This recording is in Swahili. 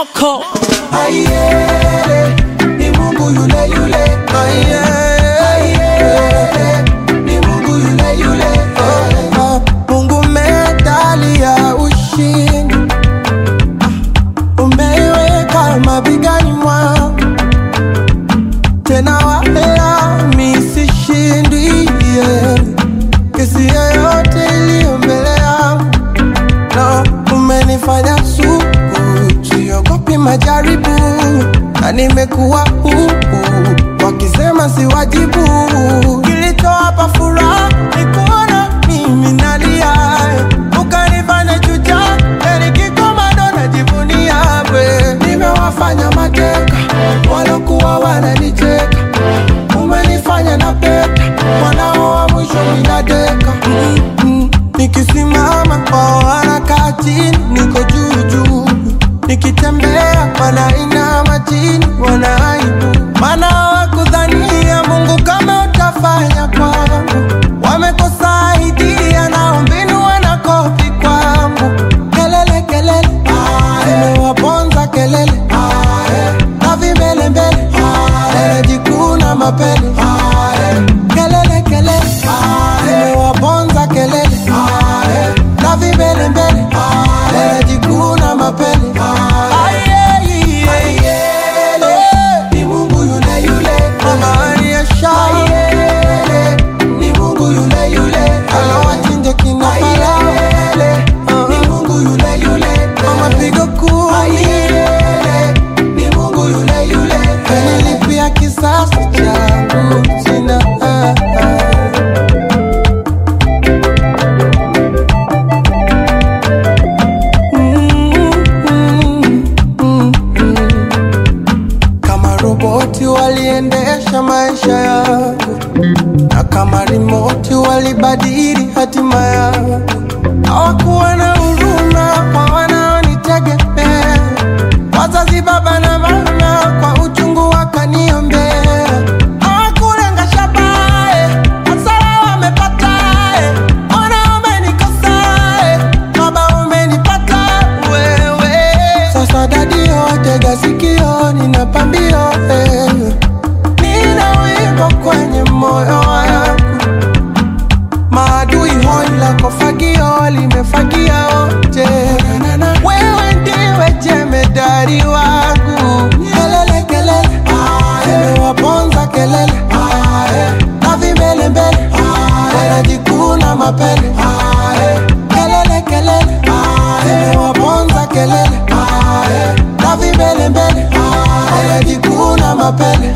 moko Aiye, ni Mungu yule yule. Aiye, aiye, ni Mungu yule yule. Ah, Mungu medali ya ushindi umeiweka mabegani mwangu, tena wala mi sishindwi, yeah. kesi yoyote iliyo mbele yangu no, umenifanya suku, siogopi majaribu na nimekuwa huru, wakisema si wajibu. Kilichowapa furaha ni kuona mimi nalia, ukanifanya shujaa, heri kikomando najivunia we. Nimewafanya mateka walokuwa wananicheka, umenifanya na peta mwanao wa mwisho minadeka mm -mm. Nikisimama kwa harakati niko juu juu, nikitembea wanainama chini, wanaibu maana hawakudhania Mungu kama utafanya kwangu, wamekosa idea na mbinu wanakopi kwangu. Kelele kelele zimewaponza kelele na vimbelembele wanajikuna mapele kelele kelele zimewaponza kelele na vimbelembele wanajikuna mapele ni Mungu yule yule mama aliyesha ni Mungu yule yule anawachinja kina Farao ni Mungu yule yule mama pigo kumi ni Mungu yule yule kanilipia kisasi changu sina ah, ah. kama roboti waliendesha maisha yangu na kama rimoti walibadili hatima yangu hawakuwa na huruma kwa wanaonitegemea wazazi baba na mama kwa uchungu wakaniombea hawakulenga shabae hasara wamepatae ona umenikosae baba umenipata wewe sasa dadio tega sikio nina pambio eh. nina wimbo kwenye moyo wangu maadui hoi lako fagio limefagia wote wewe ndiwe jemedari wangu kelele kelele zimewaponza kelele na vimbelembele wanajikuna mapele kelele kelele zimewaponza kelele na vimbelembele wanajikuna mapele